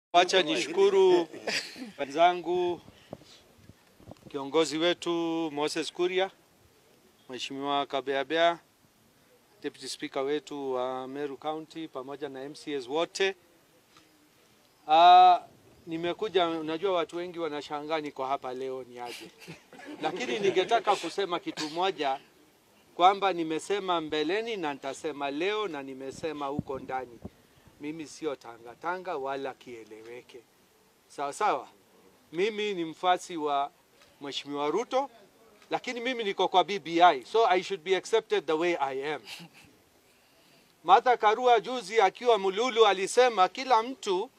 Wacha nishukuru wenzangu, kiongozi wetu Moses Kuria, Mheshimiwa Kabeabea, Deputy Speaker wetu wa Meru County pamoja na MCAs wote. Ah, nimekuja, unajua watu wengi wanashangaa niko hapa leo ni aje, lakini ningetaka kusema kitu moja kwamba nimesema mbeleni na nitasema leo na nimesema huko ndani mimi sio tangatanga wala kieleweke. Sawa sawa, mimi ni mfasi wa Mheshimiwa Ruto, lakini mimi niko kwa BBI, so I should be accepted the way I am. Martha Karua juzi akiwa Mululu alisema kila mtu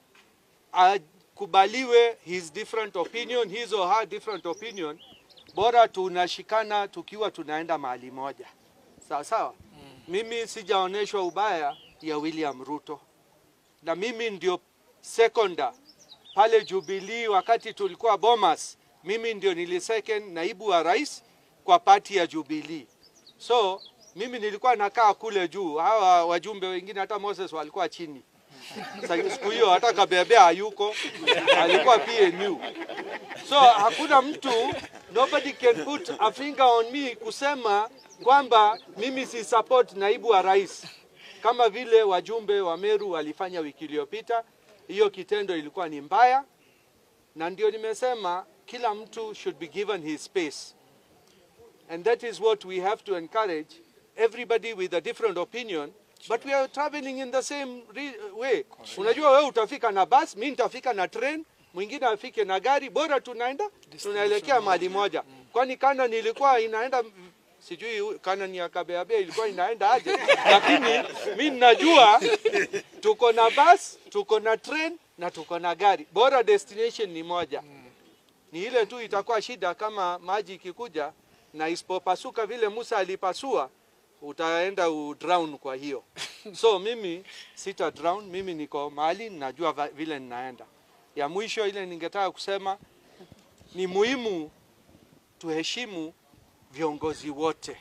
akubaliwe his different opinion, his or her different opinion, bora tunashikana tukiwa tunaenda mahali moja. Sawa sawa, mimi sijaonyeshwa ubaya ya William Ruto, na mimi ndio sekonda pale Jubilee wakati tulikuwa Bomas, mimi ndio nilisecond naibu wa rais kwa pati ya Jubilee. So mimi nilikuwa nakaa kule juu, hawa wajumbe wengine hata Moses walikuwa chini. Sa- Siku hiyo hata Kabebea hayuko, alikuwa PNU. So hakuna mtu, nobody can put a finger on me kusema kwamba mimi si support naibu wa rais kama vile wajumbe wa Meru walifanya wiki iliyopita. Hiyo kitendo ilikuwa ni mbaya, na ndio nimesema kila mtu should be given his space, and that is what we have to encourage everybody with a different opinion but we are traveling in the same re- way. Unajua wewe utafika na bus, mimi nitafika na train, mwingine afike na gari, bora tunaenda tunaelekea mahali moja. Kwani kana nilikuwa inaenda sijui kana ni ya Kabeabe ilikuwa inaenda aje, lakini mi najua tuko na bus, tuko na train na tuko na gari, bora destination ni moja. Ni ile tu itakuwa shida kama maji ikikuja na isipopasuka vile Musa alipasua, utaenda udrown. Kwa hiyo so mimi sita drown, mimi niko mahali najua va- vile ninaenda. Ya mwisho ile ningetaka kusema ni muhimu tuheshimu viongozi wote.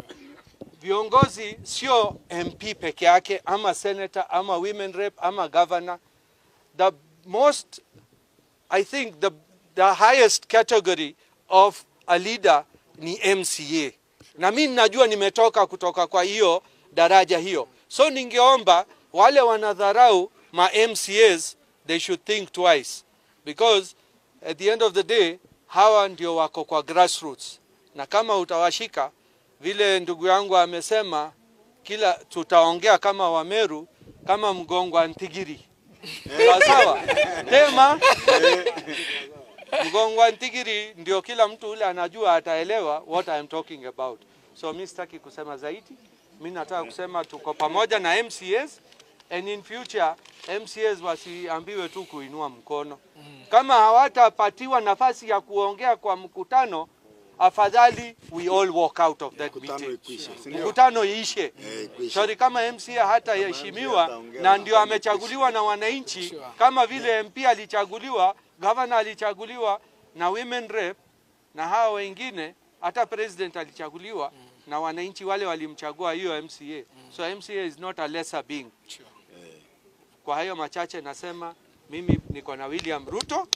Viongozi sio MP peke yake ama senator ama women rep ama governor. The most I think the, the highest category of a leader ni MCA, na mimi najua nimetoka kutoka kwa hiyo daraja hiyo, so ningeomba wale wanadharau ma MCAs they should think twice because at the end of the day hawa ndio wako kwa grassroots, na kama utawashika vile ndugu yangu amesema, kila tutaongea kama Wameru, kama mgongo wa Ntigiri sawa sawa, tema mgongo wa Ntigiri ndio kila mtu ule anajua ataelewa what I am talking about. So mi sitaki kusema zaidi, mi nataka kusema tuko pamoja na MCAs and in future MCAs wasiambiwe tu kuinua mkono. Kama hawatapatiwa nafasi ya kuongea kwa mkutano, afadhali we all walk out of that Mkutano meeting. ikwishe, si ndio? Mkutano iishe. Eh, ikwishe. Sorry, kama MCA hataheshimiwa na ndio amechaguliwa na wananchi, kama vile MP alichaguliwa, governor alichaguliwa na women rep na hawa wengine, hata president alichaguliwa na wananchi wale walimchagua hiyo MCA. So MCA is not a lesser being. Kwa hayo machache nasema mimi niko na William Ruto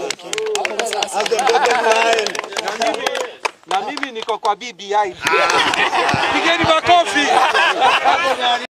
As the bottom line. na mimi, na mimi niko kwa BBI. Pigeni makofi.